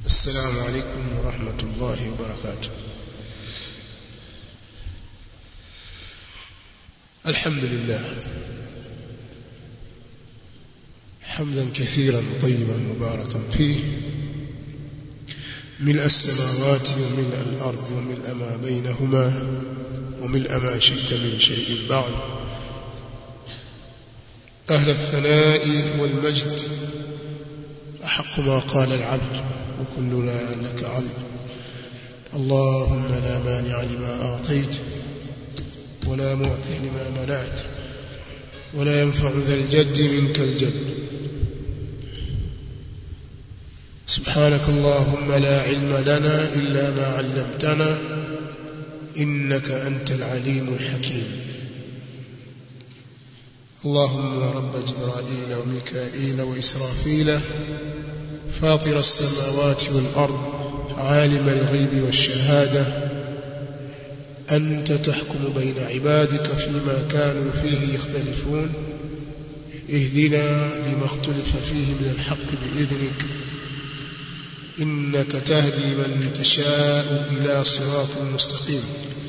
السلام عليكم ورحمة الله وبركاته الحمد لله حمدا كثيرا طيبا مباركا فيه ملء السماوات وملء الأرض وملء ما بينهما وملء ما شئت من شيء بعد أهل الثناء والمجد أحق ما قال العبد وكلنا لك عبد اللهم لا مانع لما أعطيت ولا معطي لما منعت ولا ينفع ذا الجد منك الجد سبحانك اللهم لا علم لنا إلا ما علمتنا إنك أنت العليم الحكيم اللهم رب جبرائيل وميكائيل وإسرافيل فاطر السماوات والأرض عالم الغيب والشهادة أنت تحكم بين عبادك فيما كانوا فيه يختلفون اهدنا لما اختلف فيه من الحق بإذنك إنك تهدي من تشاء إلى صراط مستقيم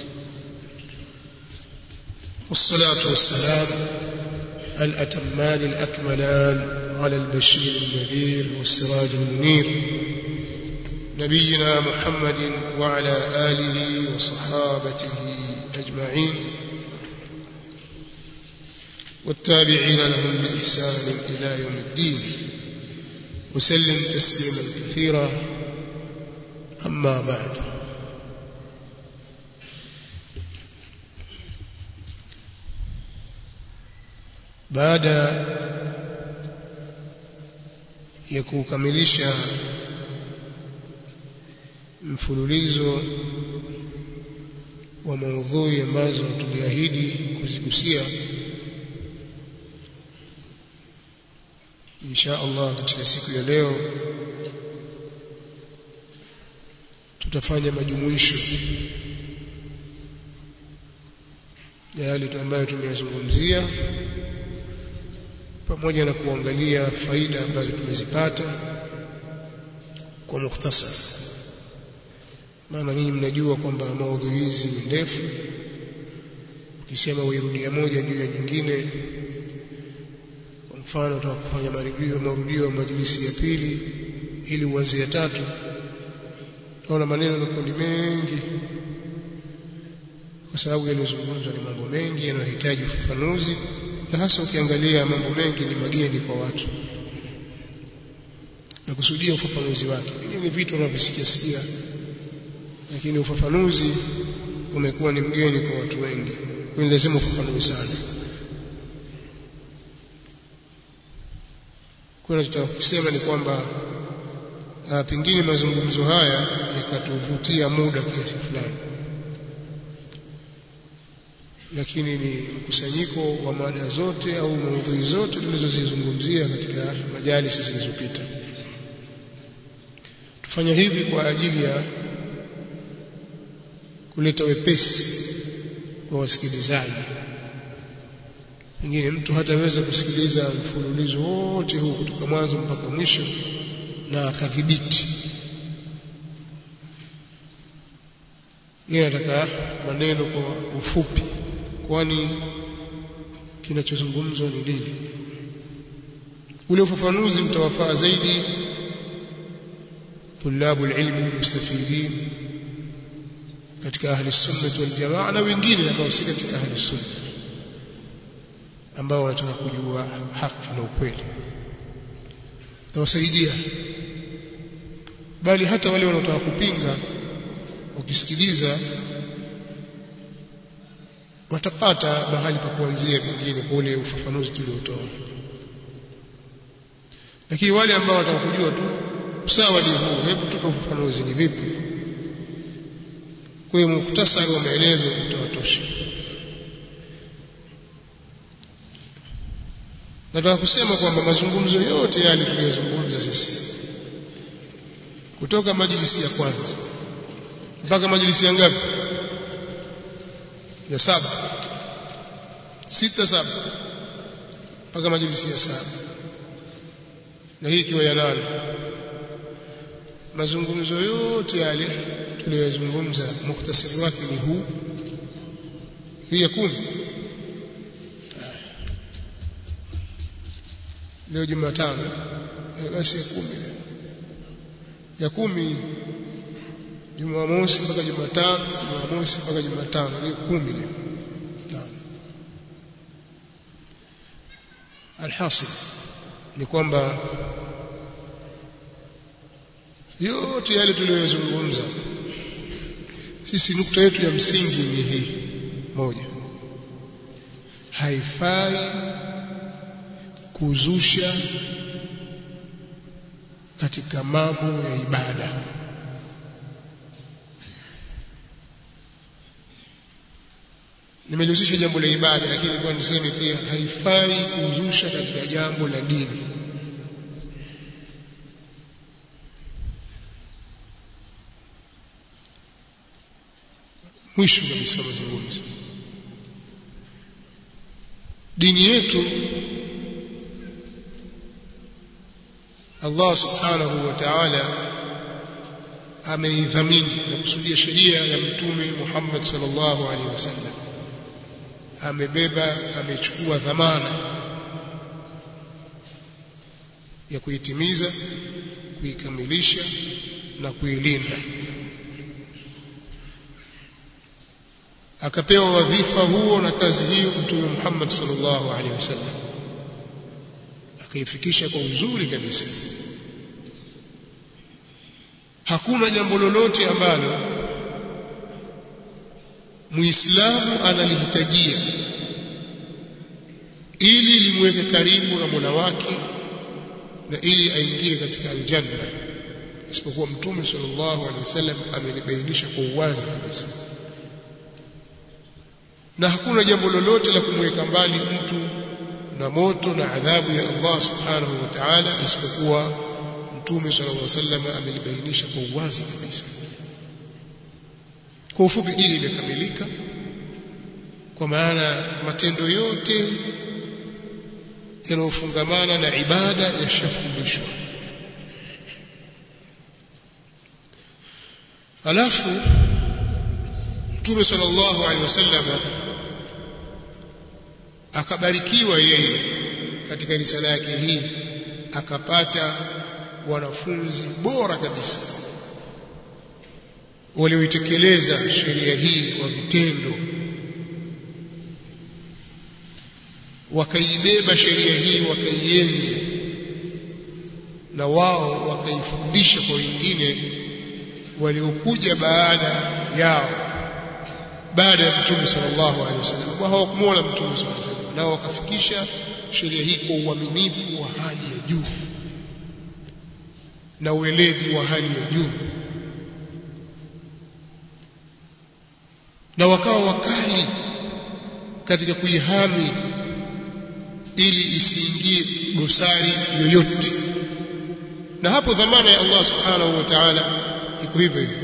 والصلاة والسلام الأتمان الأكملان على البشير النذير والسراج المنير نبينا محمد وعلى آله وصحابته أجمعين والتابعين لهم بإحسان إلى يوم الدين وسلم تسليما كثيرا أما بعد baada ya kukamilisha mfululizo wa maudhui ambazo tuliahidi kuzigusia insha Allah katika siku ya leo tutafanya majumuisho ya yale ambayo tumeyazungumzia pamoja na kuangalia faida ambazo tumezipata kwa mukhtasar maana nyinyi mnajua kwamba maudhui hizi ni ndefu ukisema uirudia moja juu ya nyingine kwa mfano utaka kufanya marudio marudio ya majlisi ya pili ili uanze ya tatu tunaona maneno yanakuwa ni mengi kwa sababu yaliyozungumzwa ni mambo mengi yanayohitaji ufafanuzi na hasa ukiangalia mambo mengi ni mageni kwa watu na kusudia ufafanuzi wake pengine ni vitu wanavyosikia sikia lakini ufafanuzi umekuwa ni mgeni kwa watu wengi kwa hiyo lazima ufafanue sana kwa hiyo nataka kusema ni kwamba uh, pengine mazungumzo haya yakatuvutia muda kiasi fulani lakini ni mkusanyiko wa mada zote au maudhui zote tulizozizungumzia katika majalisi zilizopita tufanya hivi kwa ajili ya kuleta wepesi kwa wasikilizaji pengine mtu hataweza kusikiliza mfululizo wote huu kutoka mwanzo mpaka mwisho na akadhibiti yeye anataka maneno kwa ufupi kwani kinachozungumzwa ni nini ule ufafanuzi mtawafaa zaidi thulabu ilmi mustafidin katika ahli sunna wal jamaa na wengine ambao si katika ahli sunna ambao wanataka kujua haki na ukweli tawasaidia bali hata wale wanaotaka kupinga ukisikiliza watapata mahali pa kuanzia vingine kwa ule ufafanuzi tuliotoa lakini wale ambao wataka kujua tu sawa ni huu hebu tupe ufafanuzi ni vipi kwa hiyo muhtasari wa maelezo utawatosha nataka kusema kwamba mazungumzo yote yale tuliyozungumza sisi kutoka majlisi ya kwanza mpaka majlisi ya ngapi ya saba sita saba mpaka majlisi ya saba na hii ikiwa ya nane mazungumzo yote yale tuliyozungumza mukhtasari wake ni huu hii ya kumi leo Jumatano basi ya kumi leo ya kumi Jumamosi mpaka Jumatano Jumamosi mpaka Jumatano ni kumi leo naam alhasil ni kwamba yote yale tuliyozungumza sisi nukta yetu ya msingi ni hii moja haifai kuzusha katika mambo ya ibada nimelihusisha jambo la ibada lakini kwa niseme pia haifai kuzusha katika jambo la dini mwisho kabisa mazungumzo dini yetu Allah subhanahu wa ta'ala ameidhamini na kusudia sheria ya mtume Muhammad sallallahu alaihi wasallam amebeba amechukua dhamana ya kuitimiza kuikamilisha na kuilinda akapewa wadhifa huo na kazi hiyo mtume Muhammad sallallahu alaihi wasallam akaifikisha kwa uzuri kabisa hakuna jambo lolote ambalo muislamu analihitajia ili limweke karibu na Mola wake na ili aingie katika aljanna isipokuwa mtume sallallahu alaihi wasallam amelibainisha kwa uwazi kabisa na hakuna jambo lolote la kumweka mbali mtu na moto na adhabu ya Allah subhanahu wa ta'ala isipokuwa mtume sallallahu alaihi wasallam amelibainisha kwa uwazi kabisa kwa ufupi dini imekamilika kwa maana matendo yote yanayofungamana na ibada yashafundishwa alafu mtume sallallahu alaihi wasallam akabarikiwa yeye katika risala yake hii akapata wanafunzi bora kabisa walioitekeleza sheria hii kwa vitendo wakaibeba sheria hii wakaienzi na wao wakaifundisha kwa wengine waliokuja baada yao baada ya mtume sallallahu alaihi wasallam ambao hawakumuona mtume sallallahu alaihi wasallam nao wakafikisha sheria hii kwa uaminifu wa hali ya juu na ueledi wa hali ya juu na wakawa wakali katika kuihami ili isiingie dosari yoyote na hapo dhamana ya Allah subhanahu wa ta'ala iko hivyo hivyo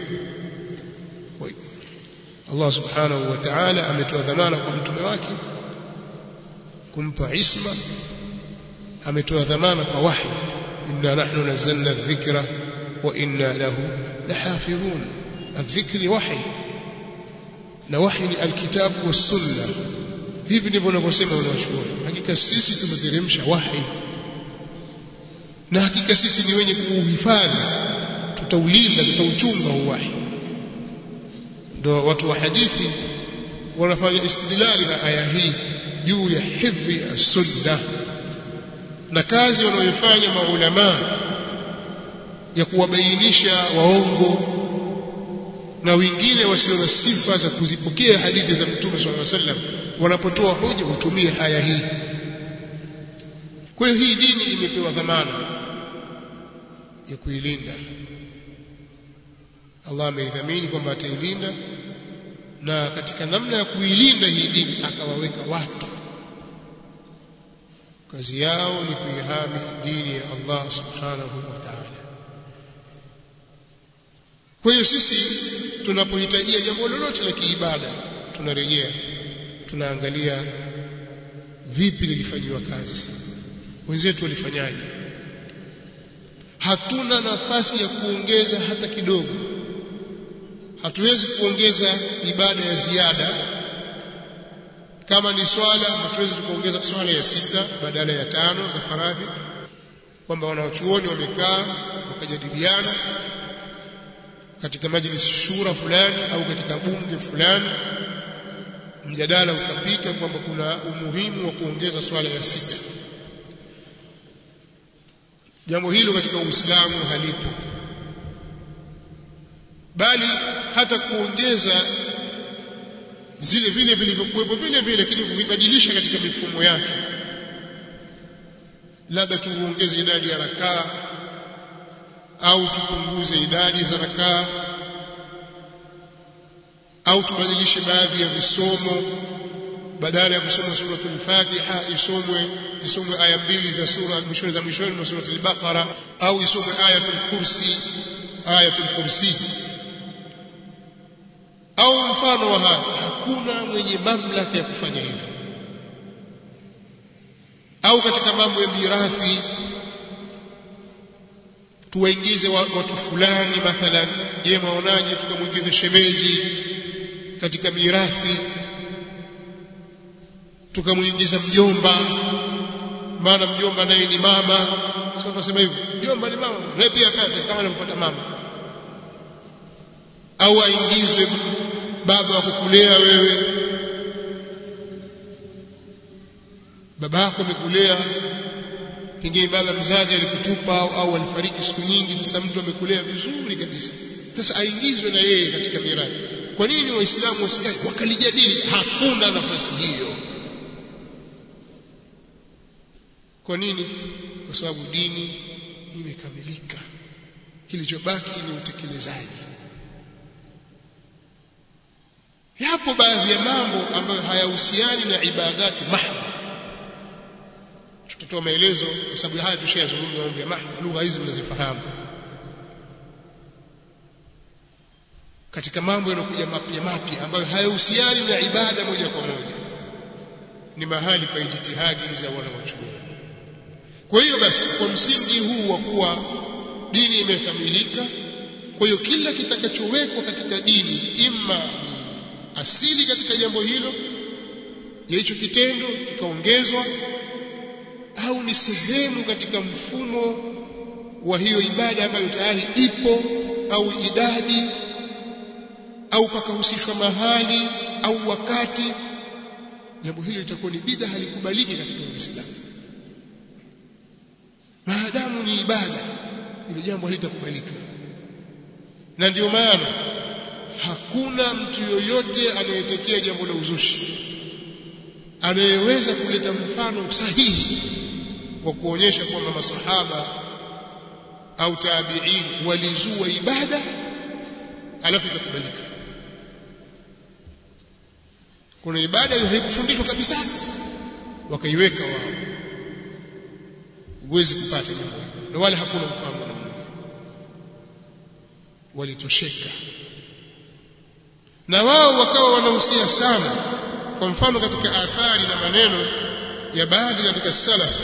Allah subhanahu wa ta'ala ametoa dhamana kwa mtume wake kumpa isma ametoa dhamana kwa wahi inna nahnu nazzalna adh-dhikra wa inna lahu lahafidhun adh-dhikri wahi na wahi ni alkitabu was sunna hivi ndivyo wanavyosema wanawachuoni hakika sisi tumeteremsha wahi na hakika sisi ni wenye kuuhifadhi tutaulinda tutauchunga huu wahi ndio watu wa hadithi wanafanya istidlali na aya hii juu ya hifdhi as-sunna na kazi wanaoifanya maulama ya kuwabainisha waongo na wengine wasio na sifa za kuzipokea hadithi za Mtume صلى الله عليه وسلم wanapotoa hoja hutumia aya hii kwa hiyo hii dini imepewa dhamana ya kuilinda Allah ameidhamini kwamba atailinda na katika namna ya kuilinda hii dini akawaweka watu kazi yao ni kuihami dini ya Allah subhanahu wa ta'ala kwa hiyo sisi tunapohitajia jambo lolote la kiibada tunarejea tunaangalia vipi lilifanyiwa kazi wenzetu walifanyaje hatuna nafasi ya kuongeza hata kidogo hatuwezi kuongeza ibada ya ziada kama ni swala hatuwezi tukaongeza swala ya sita badala ya tano za faradhi kwamba wanawachuoni wamekaa wakajadiliana katika majlis shura fulani au katika bunge fulani mjadala ukapita kwamba kuna umuhimu wa kuongeza swala ya sita jambo hilo katika Uislamu halipo bali hata kuongeza zile vile vilivyokuwepo vile vile lakini kuvibadilisha katika mifumo yake labda tuongeze idadi ya rakaa au tupunguze idadi za rakaa au tubadilishe baadhi ya visomo badala ya kusoma suratul Fatiha isomwe isomwe aya mbili za sura mwishoni za mwishoni mwa suratul Baqara au isomwe ayatul kursi ayatul kursi au mfano wa haya hakuna mwenye mamlaka ya kufanya hivyo au katika mambo ya mirathi tuwaingize watu fulani mathalan je maonaje tukamwingize shemeji katika mirathi tukamwingiza mjomba maana mjomba naye ni mama sio tunasema hivyo mjomba ni mama naye pia kate kama anampata mama au aingizwe baba wa kukulea wewe baba yako amekulea pengine baba mzazi alikutupa au, au alifariki siku nyingi sasa mtu amekulea vizuri kabisa sasa aingizwe na yeye katika mirathi kwa nini waislamu wasikae wakalijadili hakuna nafasi hiyo kwa nini kwa sababu dini imekamilika kilichobaki ni utekelezaji yapo baadhi ya mambo ambayo hayahusiani na ibadati mahdha tutatoa maelezo kwa sababu haya tushayazungumza mambo ya mahdha lugha hizi mnazifahamu katika mambo yanayokuja mapya mapya ambayo hayahusiani na ibada moja kwa moja ni mahali pa ijtihadi za wanawachuoni kwa hiyo basi kwa msingi huu wa kuwa dini imekamilika kwa hiyo kila kitakachowekwa katika dini imma asili katika jambo hilo ya hicho kitendo kikaongezwa au ni sehemu katika mfumo wa hiyo ibada ambayo tayari ipo au idadi au pakahusishwa mahali au wakati jambo hilo litakuwa ni bid'a halikubaliki katika Uislamu maadamu ni ibada ile jambo halitakubalika na ndio maana hakuna mtu yoyote anayetekea jambo la uzushi anayeweza kuleta mfano sahihi wa kuonyesha kwamba masahaba au tabi'in walizua ibada alafu ikakubalika kuna ibada hiyo haikufundishwa kabisa wakaiweka wao huwezi kupata jambo hilo na wala hakuna mfano namna walitosheka na wao wakawa wanahusia sana kwa mfano katika athari na maneno ya baadhi katika salaf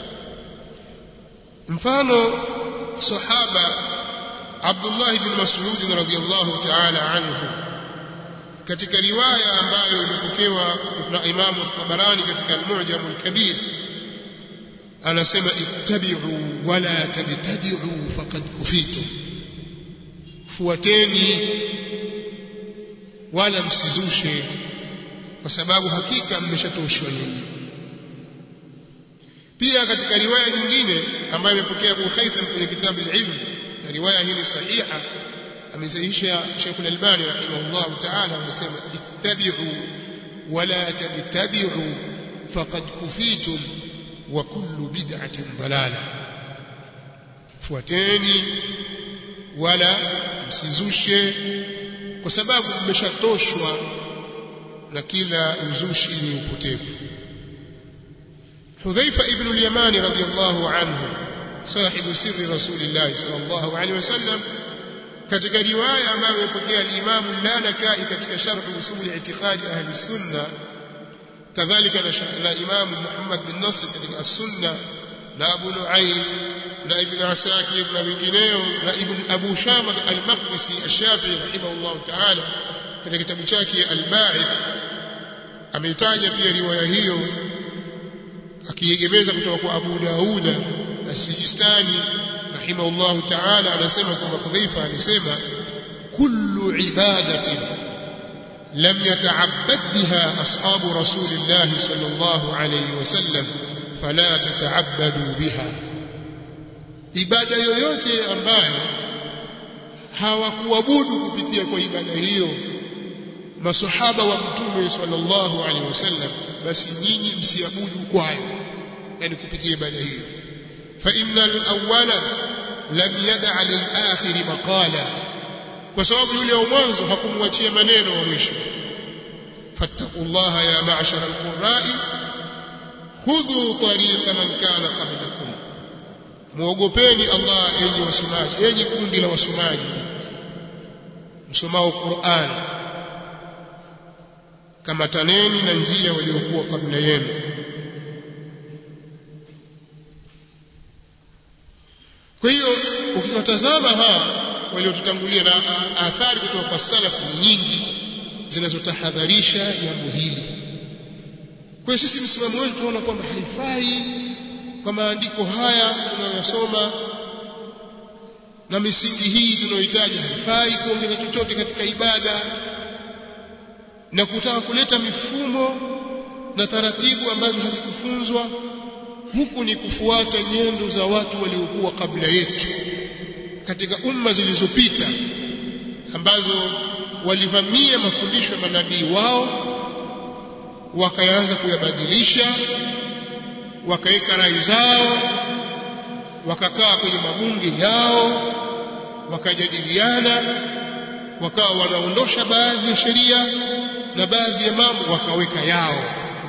mfano sahaba Abdullah ibn Mas'ud radhiyallahu ta'ala anhu katika riwaya ambayo imepokewa na Imam Tabarani katika Al-Mu'jam Al-Kabir anasema ittabi'u wala tabtadi'u faqad kufitu fuateni wala msizushe kwa sababu hakika mmeshatoshwa nyinyi pia katika riwaya nyingine ambayo imepokea Abu Haytham kwenye kitabu al-Ilm na riwaya hii ni sahiha amesahihisha Sheikh al-Albani rahimahullah ta'ala anasema ittabi'u wala tabtadi'u faqad kufitum wa kullu bid'atin dalalah fuateni wala msizushe kwa sababu mmeshatoshwa na uzushi ni upotevu Hudhaifa ibn al-Yamani radiyallahu anhu sahibu sirri Rasulillah sallallahu alaihi wasallam katika riwaya ambayo imepokea al-Imam al-Lalakai katika sharh usul i'tiqad ahli sunna kadhalika na Imam Muhammad bin Nasr katika as-Sunna na Abu Nu'aym na ibn asakir na wengineo na ibn abu shama al-maqdisi ash-shafi'i rahimahullah ta'ala katika kitabu chake al-ba'ith ameitaja pia riwaya hiyo akiegemeza kutoka kwa Abu Dauda as-Sijistani rahimahullah ta'ala anasema kwamba Hudhaifa alisema kullu ibadatin lam yata'abbad biha ashabu rasulillah sallallahu alayhi wasallam fala tata'abbadu biha ibada yoyote ambayo hawakuabudu kupitia kwa ibada hiyo masahaba wa mtume sallallahu alaihi wasallam basi nyinyi msiabudu kwayo yani kupitia ibada hiyo fa innal awwala lam yad'a lil akhir maqala kwa sababu yule wa mwanzo hakumwachia maneno wa mwisho fattaqullaha ya ma'shara alqurra'i khudhu tariqa man kana qablakum muogopeni Allah enyi wasomaji enyi kundi la wasomaji msomao Qur'an kamataneni na njia waliokuwa kabla yenu kwa hiyo ukiwatazama hawa waliotutangulia na athari kutoka kwa salafu nyingi zinazotahadharisha jambo hili kwa hiyo sisi msimamo wetu tunaona kwamba haifai kwa maandiko haya tunayosoma na misingi hii tunayohitaji haifai kuongeza chochote katika ibada na kutaka kuleta mifumo na taratibu ambazo hazikufunzwa huku ni kufuata nyendo za watu waliokuwa kabla yetu katika umma zilizopita ambazo walivamia mafundisho ya manabii wao wakaanza kuyabadilisha wakaweka rai zao wakakaa kwenye mabunge yao wakajadiliana wakawa wanaondosha baadhi ya sheria na baadhi ya mambo wakaweka yao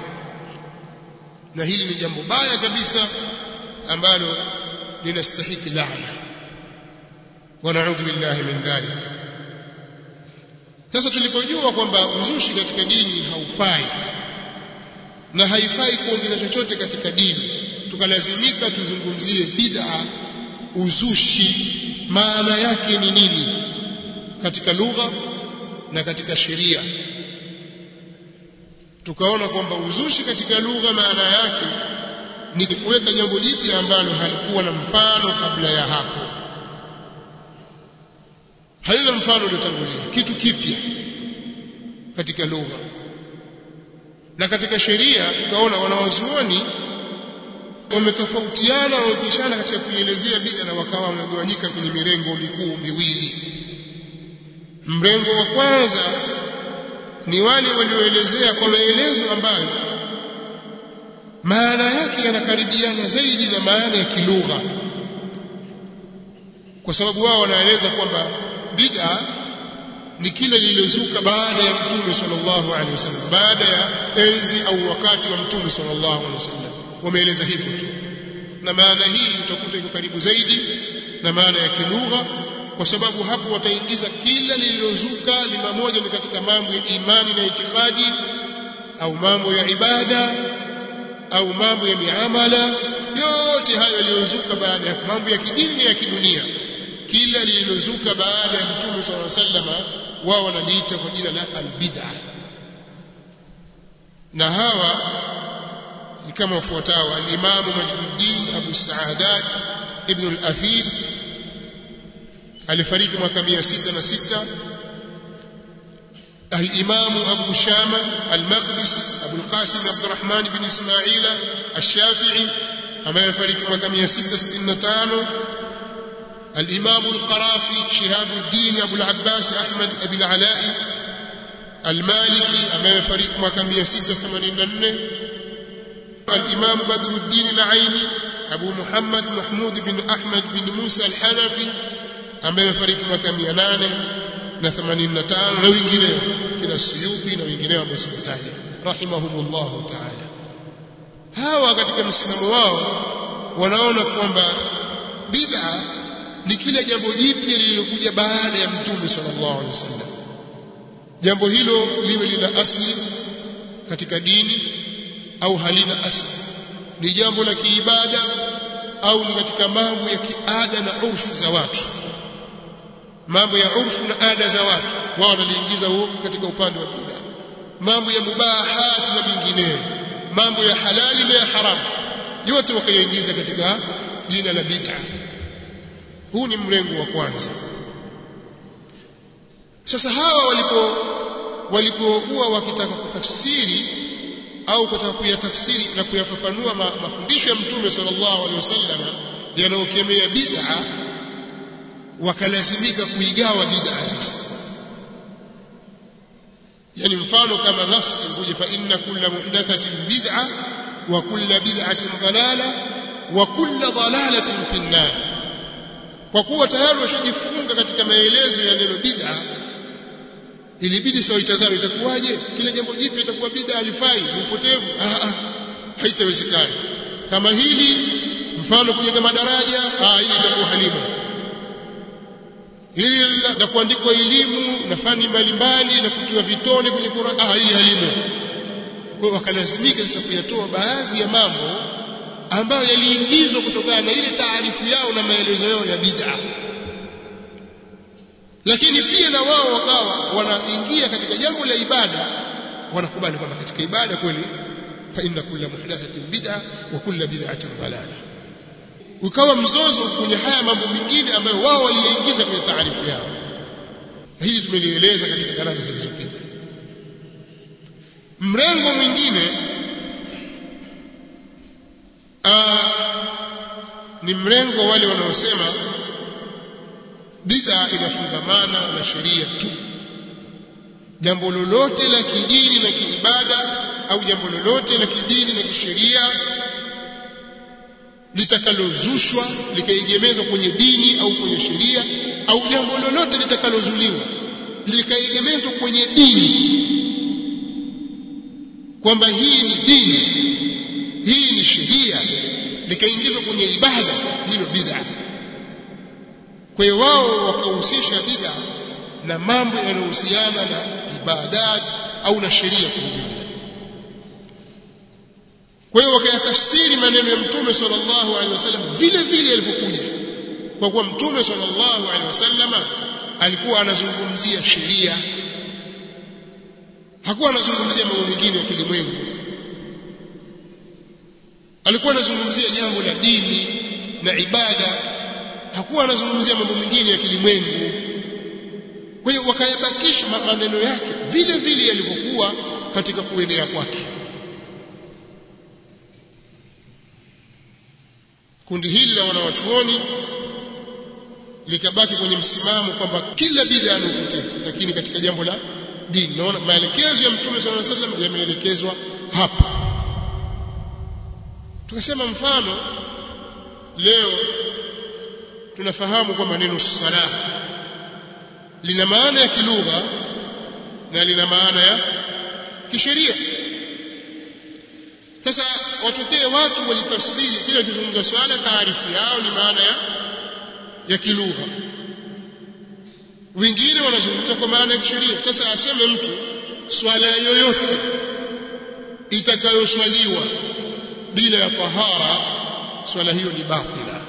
na hili ni jambo baya kabisa ambalo linastahiki laana wanaudhu billahi min dhalik sasa tulipojua kwamba uzushi katika dini haufai na haifai kuongeza chochote katika dini tukalazimika tuzungumzie bid'a uzushi maana yake ni nini katika lugha na katika sheria tukaona kwamba uzushi katika lugha maana yake ni kuweka jambo jipya ambalo halikuwa na mfano kabla ya hapo halina mfano uliotangulia kitu kipya katika lugha na katika sheria tukaona wanawazuoni wametofautiana wamepishana katika kuielezea bid'a na wakawa wamegawanyika kwenye mirengo mikuu miwili mrengo wa kwanza ni wale walioelezea kwa maelezo ambayo maana yake yanakaribiana zaidi na maana ya kilugha kwa sababu wao wanaeleza kwamba bid'a ni kile lililozuka baada ya mtume sallallahu alaihi wasallam baada ya enzi au wakati wa mtume sallallahu alaihi wasallam wameeleza hivyo tu na maana hii utakuta iko karibu zaidi na maana ya kilugha kwa sababu hapo wataingiza kila lililozuka ni mamoja ni katika mambo ya imani na itikadi au mambo ya ibada au mambo ya miamala yote hayo yaliyozuka baada ya mambo ya kidini na ya kidunia kila lililozuka baada ya mtume swalla sallama wao wanaliita kwa jina la albid'a na hawa ni kama wafuatao al-Imam Majduddin Abu Saadat Ibn al-Athir alifariki mwaka 606 al-Imam Abu Shama al-Maqdisi Abu al-Qasim Abdurrahman ibn Ismail al-Shafi'i ambaye alifariki mwaka 665 الإمام القرافي شهاب الدين أبو العباس أحمد أبي العلاء المالكي أمام فريق مكان 186 الإمام بدر الدين العيني أبو محمد محمود بن أحمد بن موسى الحنفي أمام فريق مكان 885 na wengineo kina Suyuti na wengineo ambao sikutaja rahimahumullahu ta'ala hawa katika msimamo wao wanaona kwamba bid'a ni kile jambo jipya lililokuja baada ya mtume sallallahu alaihi wasallam jambo hilo liwe lina asili katika dini au halina asili ni jambo la kiibada au ni katika mambo ya kiada na urfu za watu mambo ya urfu na ada za watu wao wanaliingiza huko katika upande wa bid'a mambo ya mubahat na vinginevyo mambo ya halali na ya haramu yote wakayaingiza katika jina la bid'a huu ni mrengo wa kwanza sasa hawa walipo walipokuwa wakitaka kutafsiri au kutaka kuyatafsiri na kuyafafanua ma, mafundisho ya mtume sallallahu alaihi wasallam yanayokemea bid'a wakalazimika kuigawa bid'a sasa yani mfano kama nas kuja fa inna kulla muhdathatin bid'a wa kulla bid'atin dalala wa kulla dalalatin fi an-nar kwa kuwa tayari washajifunga katika maelezo ya neno bid'a ilibidi sawa itazame itakuwaje kile jambo jipya itakuwa bid'a alifai ni upotevu ah ah haitawezekana kama hili mfano kujenga madaraja ah hili itakuwa halima hili la kuandikwa elimu na fani mbalimbali na kutiwa vitone kwenye Qur'an ah hili halimo kwa wakalazimika sasa kuyatoa baadhi ya mambo ambayo yaliingizwa kutokana na ile taarifu yao na maelezo yao ya bid'a lakini pia na wao wakawa wanaingia katika jambo la ibada wanakubali kwamba katika ibada kweli fa inna kulla muhdathatin bid'a wa kulla bid'atin dalala ukawa mzozo kwenye haya mambo mengine ambayo wao waliingiza kwenye taarifu yao hili tumelieleza katika darasa zilizopita mrengo mwingine ni mrengo wale wanaosema bid'a inafungamana na sheria tu jambo lolote la kidini na kiibada au jambo lolote la kidini na kisheria litakalozushwa likaegemezwa kwenye dini au kwenye sheria au jambo lolote litakalozuliwa likaegemezwa kwenye dini kwamba hii ni dini hii ni sheria likaingizwa kwenye ibada hilo bid'a kwa hiyo wao wakahusisha bid'a na mambo yanayohusiana na ibadat au na sheria kwa ujumla kwa hiyo wakayatafsiri maneno ya mtume sallallahu alaihi wasallam vile vile yalivyokuja kwa kuwa mtume sallallahu alaihi wasallam alikuwa anazungumzia sheria hakuwa anazungumzia mambo mengine ya kilimwengu alikuwa anazungumzia jambo la dini na ibada hakuwa anazungumzia mambo mengine ya kilimwengu kwa hiyo wakayabakisha maneno yake vile vile yalivyokuwa katika kuenea kwake kundi hili la wanawachuoni likabaki kwenye msimamo kwamba kila bid'a ni upotevu lakini katika jambo la dini naona maelekezo ya mtume sallallahu alaihi wasallam yameelekezwa hapa tukasema mfano leo tunafahamu kwamba neno sala lina maana ya kilugha na lina maana ya kisheria sasa watokee watu walitafsiri kila kizungumza swala taarifu yao ni maana ya ya kilugha wengine wanazungumza kwa maana ya kisheria sasa aseme mtu swala yoyote itakayoswaliwa bila ya tahara swala hiyo ni batila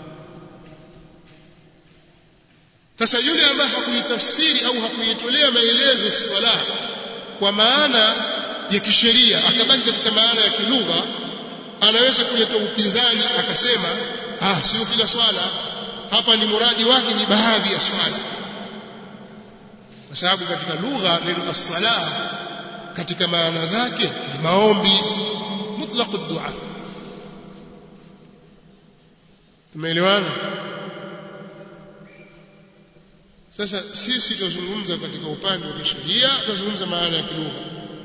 sasa yule ambaye hakuitafsiri au hakuitolea maelezo swala kwa maana ya kisheria akabaki katika maana ya kilugha anaweza kuleta upinzani akasema ah sio kila swala hapa ni muradi wake ni baadhi ya swala kwa sababu katika lugha neno as-sala katika maana zake ni maombi mutlaq ad-du'a tumeelewana sasa sisi tunazungumza katika upande wa kisheria tunazungumza maana ya kilugha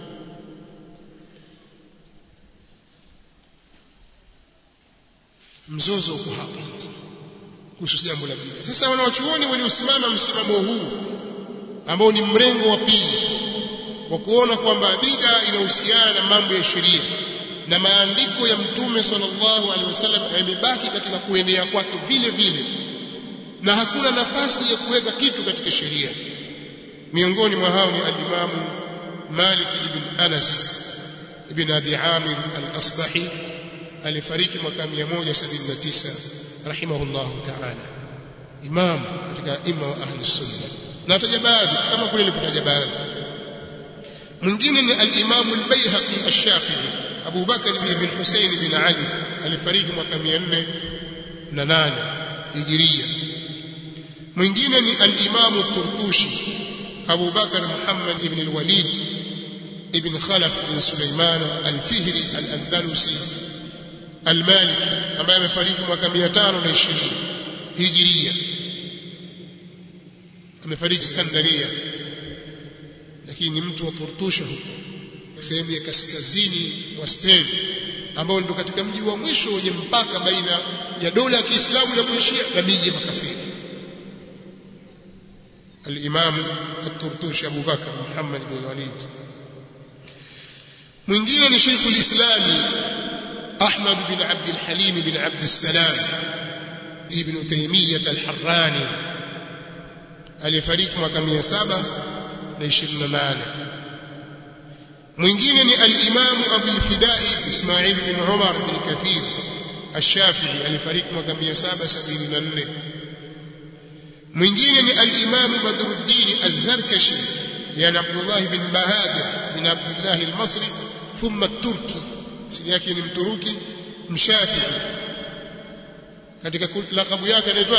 mzozo uko hapa sasa kuhusu jambo la bid'a sasa wanawachuoni waliosimama msimamo huu ambao ni mrengo wa pili wa kuona kwamba bid'a inahusiana na mambo ya sheria na maandiko ya mtume sallallahu alaihi wasallam yamebaki katika kuenea kwake vile vile na hakuna nafasi ya kuweka kitu katika sheria miongoni mwa hao ni al-Imam Malik ibn Anas ibn Abi Amir al-Asbahi alifariki mwaka 179 rahimahullah ta'ala imam katika imma wa ahli sunna na taja baadhi kama kule nilipotaja baadhi mwingine ni al-Imam al-Baihaqi ash-Shafi'i Abu Bakar bin Hussein bin Ali alifariki mwaka 408 Hijria mwingine ni al-Imam at-Turtushi Abu Bakar Muhammad ibn al-Walid ibn Khalaf bin Sulaiman al-Fihri al-Andalusi al-Maliki ambaye amefariki mwaka 520 Hijria amefariki Skandaria lakini ni mtu wa Turtusha huko sehemu ya kaskazini wa Spain ambao ndio katika mji wa mwisho wenye mpaka baina ya dola ya Kiislamu na kuishia na miji ya makafiri الإمام الترطوشي أبو بكر محمد بن الوليد mwingine ni Sheikh al-Islam Ahmad bin Abd al-Halim bin Abd al-Salam Ibn Taymiyyah al-Harrani aliyefariki mwaka 728 mwingine ni al-Imam Abu al-Fidai Ismail bin Umar bin Kathir al-Shafi'i aliyefariki mwaka 774 mwingine ni al-Imam Badruddin az-Zarkashi yani Abdullah bin Bahadir bin Abdullah al-Masri thumma at-Turki asili yake ni mturuki mshafi'i katika lakabu yake anaitwa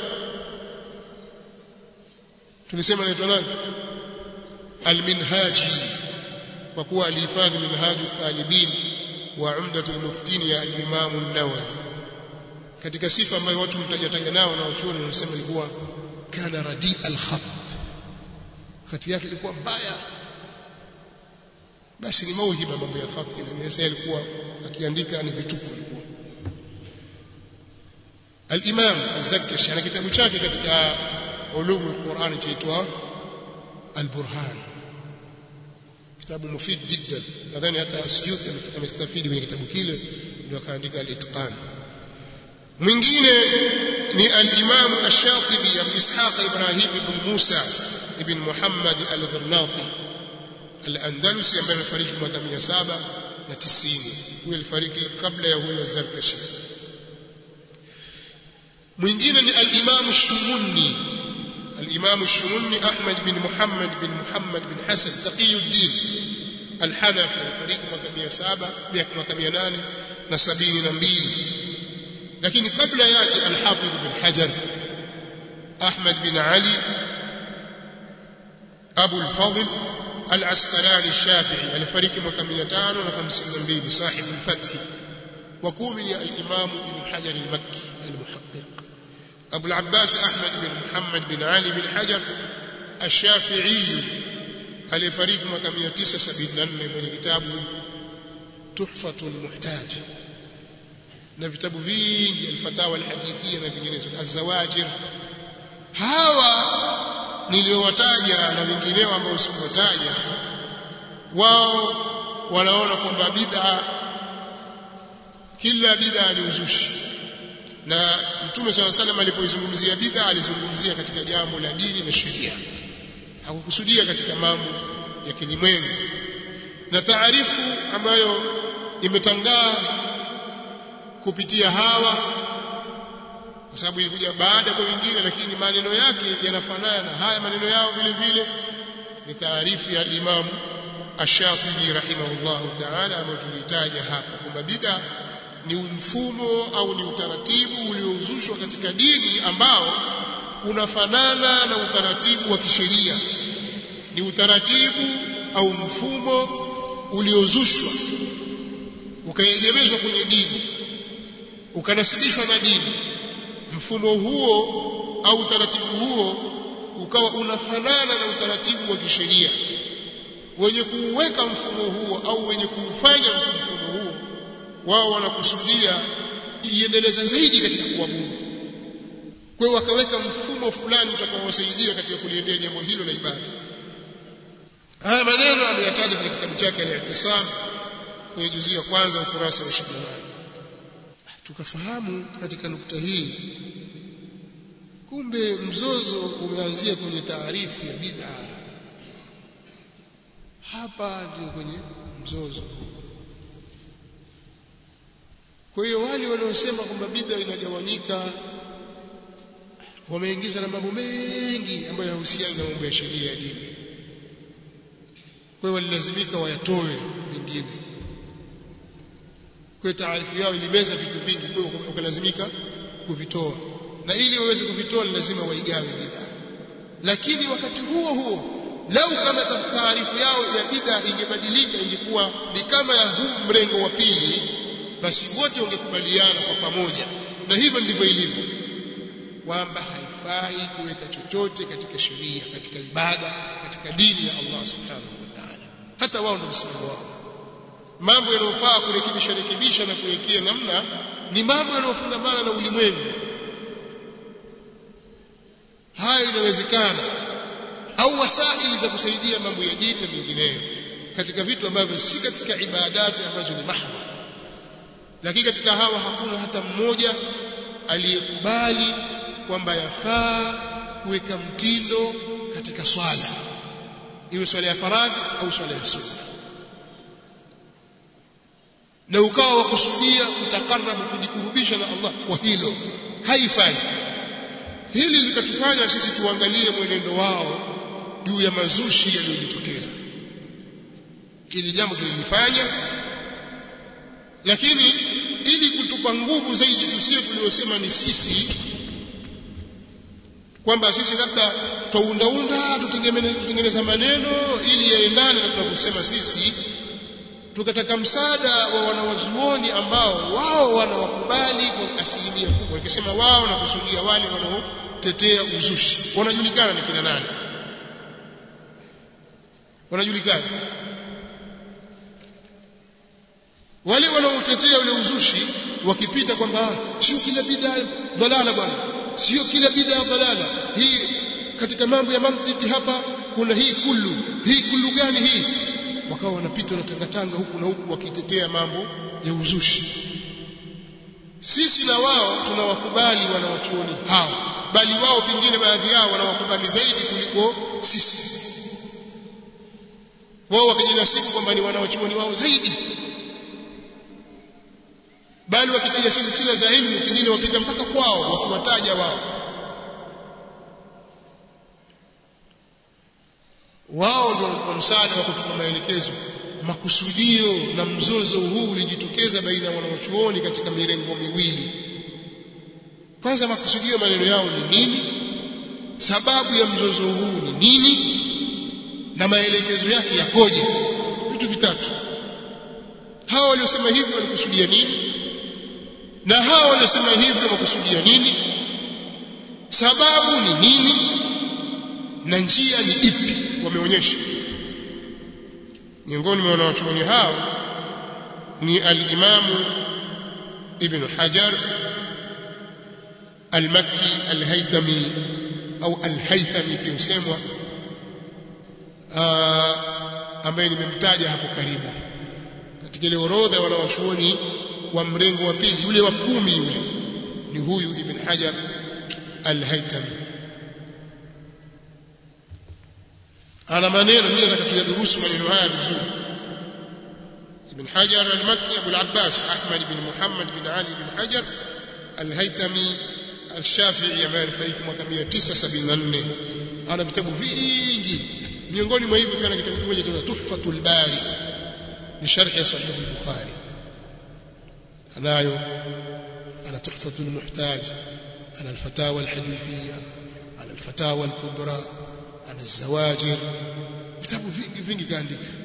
tulisema anaitwa nani al-Minhaji kwa kuwa alihifadhi minhaj at-talibin wa umdat al-muftin ya al-Imam an-Nawawi katika sifa ambayo watu mtajataja nao na wachuoni wanasema ilikuwa kana radi al-khat khati yake ilikuwa mbaya basi ni mauhiba mambo ya khati sasa alikuwa akiandika ni vituko ilikuwa al-Imam az-Zarkashi ana kitabu chake katika ulum al-Quran chaitwa al-Burhan kitabu mufid jiddan nadhani hata Suyuti amestafidi kwenye kitabu kile ndio akaandika al-Itqan mwingine ni al-Imam ash-Shatibi Abu Ishaq Ibrahim ibn Musa ibn Muhammad al-Ghirnati al-Andalusi ambaye amefariki mwaka 790 huyo alifariki kabla ya huyo Zarkashi mwingine ni al-Imam ash-Shumunni al-Imam ash-Shumunni Ahmad bin Muhammad bin Muhammad bin Hasan Taqiyuddin al-Hanafi alifariki mwaka 700 mwaka 872 lakini kabla yake al-Hafidh bin Hajar Ahmad bin Ali Abu al-Fadl al-Asqalani al-Shafi'i alifariki mwaka 552 صاحب الفتح وكومن الإمام ابن حجر المكي المحقق أبو العباس أحمد بن محمد بن علي بن حجر الشافعي aliyefariki mwaka 974 kwenye kitabu Tuhfatul Muhtaj na vitabu vingi alfatawa alhadithia na vinginezo azawajir hawa niliowataja na vingineo ambao sikuwataja wao wanaona kwamba bid'a kila bid'a ni uzushi na mtume swalla salam alipoizungumzia bid'a alizungumzia katika jambo la dini na sheria hakukusudia katika mambo ya kilimwengu na taarifu ambayo imetangaa kupitia hawa kwa sababu ilikuja baada kwa wengine lakini maneno yake yanafanana na haya maneno yao vile vile ni taarifu ya Imam Ash-Shatibi rahimahullah ta'ala ambayo tulitaja hapa kwamba bid'a ni mfumo au ni utaratibu uliozushwa katika dini ambao unafanana na utaratibu wa kisheria ni utaratibu au mfumo uliozushwa ukaegemezwa kwenye dini ukanasibishwa na dini mfumo huo au utaratibu huo ukawa unafanana na utaratibu wa kisheria wenye kuuweka mfumo huo au wenye kuufanya mfumo huo wao wanakusudia iendeleza zaidi katika kuabudu kwa hiyo wakaweka mfumo fulani utakaowasaidia katika kuliendea jambo hilo la ibada haya maneno ameyataja kwenye kitabu chake al-Ihtisam kwenye juzu ya kwanza ukurasa wa 28 tukafahamu katika nukta hii kumbe mzozo umeanzia kwenye taarifu ya bid'a hapa ndio kwenye mzozo kwa hiyo wale wanaosema kwamba bid'a inagawanyika wameingiza na mambo mengi ambayo yahusiana na mambo ya sheria ya dini kwa hiyo walilazimika wayatoe vingine kwa hiyo taarifu yao ilimeza vitu vingi kwa hiyo wakalazimika kuvitoa na ili waweze kuvitoa lazima waigawe bid'a lakini wakati huo huo lau kama taarifu yao ya bid'a ingebadilika ingekuwa ni kama ya huu mrengo wa pili basi wote wangekubaliana kwa pamoja na hivyo ndivyo ilivyo kwamba haifai kuweka chochote katika sheria katika ibada katika dini ya Allah subhanahu wa ta'ala hata wao ndio msimamo wao mambo yanayofaa kurekebisha rekebisha na kuwekea namna ni mambo yanayofungamana na ulimwengu hayo inawezekana au wasaili za kusaidia mambo ya dini na mengineyo katika vitu ambavyo si katika ibadati ambazo ni mahdha lakini katika hawa hakuna hata mmoja aliyekubali kwamba yafaa kuweka mtindo katika swala iwe swala ya faradhi au swala ya sunna na ukawa wakusudia utakarabu kujikurubisha na Allah kwa hilo haifai hili likatufanya sisi tuangalie mwenendo wao juu ya mazushi yaliyojitokeza ili jambo tulilifanya lakini ili kutupa nguvu zaidi tusio tuliosema ni sisi kwamba sisi labda twaundaunda tutengeneza maneno ili yaendane na tunavyosema sisi tukataka msaada wa wanawazuoni ambao wao wanawakubali kwa asilimia kubwa nikisema wao na kusudia wale wanaotetea uzushi wanajulikana ni kina nani wanajulikana wale wanaotetea ule uzushi wakipita kwamba sio kila bid'a dhalala bwana sio kila bid'a dhalala hii katika mambo ya mantiki hapa kuna hii kullu hii kullu gani hii wakawa wanapita na tangatanga huku na huku wakitetea mambo ya uzushi sisi na wao tunawakubali wanawachuoni hao bali wao pengine baadhi yao wanawakubali zaidi kuliko sisi wao wakijinasibu kwamba ni wanawachuoni wao zaidi bali wakipiga silsila za elimu pengine wapiga mpaka kwao wakiwataja wao wao ndio kwa msaada wa kutupa maelekezo makusudio na mzozo huu ulijitokeza baina ya wanawachuoni katika mirengo miwili kwanza makusudio maneno yao ni nini sababu ya mzozo huu ni nini na maelekezo yake yakoje vitu vitatu hao waliosema hivi walikusudia nini na hao waliosema hivi wakusudia nini sababu ni nini na njia ni ipi wameonyesha miongoni mwa wanawachuoni hao ni al-Imamu Ibn Hajar al-Makki al-Haytami au al-Haythami pia husemwa ambaye nimemtaja hapo karibu katika ile orodha wanawachuoni wa mrengo wa pili yule wa kumi yule ni huyu Ibn Hajar al-Haytami ana maneno mimi nataka tuyadurusu maneno haya vizuri Ibn Hajar al-Makki Abu al-Abbas Ahmad ibn Muhammad bin Ali ibn Hajar al-Haytami al-Shafi'i ambaye alifariki mwaka 974 ana vitabu vingi miongoni mwa hivyo kana kitabu kimoja cha Tuhfatul Bari ni sharh ya Sahih al-Bukhari anayo ana Tuhfatul Muhtaj ana al-Fatawa al-Hadithiyya ana al-Fatawa al-Kubra ana الزواجر vitabu vingi vingi kaandika